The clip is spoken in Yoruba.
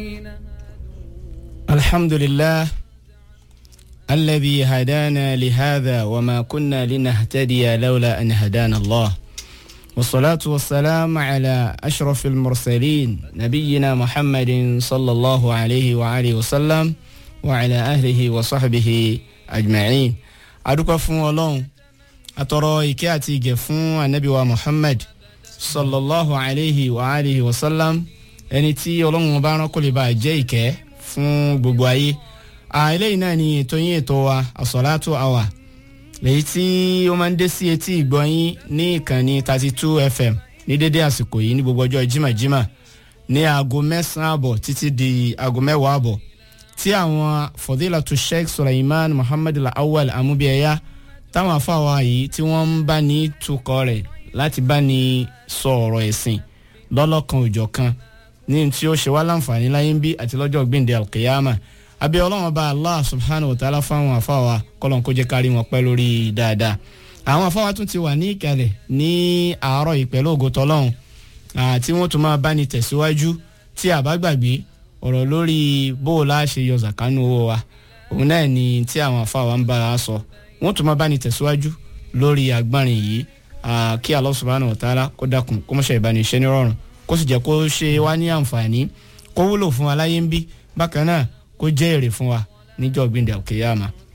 الحمد لله الذي هدانا لهذا وما كنا لنهتدي لولا أن هدانا الله والصلاة والسلام على أشرف المرسلين نبينا محمد صلى الله عليه وآله وسلم وعلى أهله وصحبه أجمعين أدوك فون ولون أترى إكاتي جفون النبي محمد صلى الله عليه وآله وسلم ẹni tí ọlọ́run bá rán kó lè bá jẹ́ ìkẹ́ fún gbogbo ayé eléyìí náà ni ètò yín ètò wa àsọ̀látò àwà lèyí tí ó máa ń dé sí etí ìgbọ́yín ní ìkànnì thirty two fm ní dédé àsìkò yìí ní gbogbo ọjọ́ jimajima ní aago mẹ́sàn-án àbọ̀ títí di aago mẹ́wàá àbọ̀ tí àwọn fọdílàtú sheikh suleiman muhammad awal amúbíẹ̀yà táwọn afáwa yìí tí wọ́n ń bá ní tukọ̀ rẹ̀ láti bá ní sọ ọ̀rọ̀ ẹ̀sìn lọ́lọ́kan òjọ̀ kan ní tí ó ṣe wá láǹfààní láyé ń bí àti lọ́jọ́ gbìndé alkiyama abẹ́ ọlọ́run bá allah subhanahu wa ta'ala fáwọn afáwa kọ́lọ́n kó jẹ́ kárí wọn pẹ́ lórí dáadáa àwọn afáwa tún ti wà ní ìkàlẹ̀ ní àárọ̀ yìí pẹ̀lú ògo tọ́lọ́run tí wọ́n tún máa bá ní tẹ̀síwájú tí a bá gbàgbé ọ̀rọ̀ lórí bó o láṣẹ yọ zakanu owó wa òun náà ni tí àwọn afáwa ń bá a sọ wọ́n tún máa bá ní tẹ̀síwájú lórí agbárin yìí kí allah subhanahu wa ta'ala kó dákun kó mọ̀ṣẹ́ ìbánisẹ́ nírọ̀rùn kó sì jẹ́ kó ṣe wá ní àǹfààní kó wúlò fún wa láyé ń bí bákan náà kó jẹ́ èrè fún wa níjọ́ gbìndẹ̀ òkèèyàmà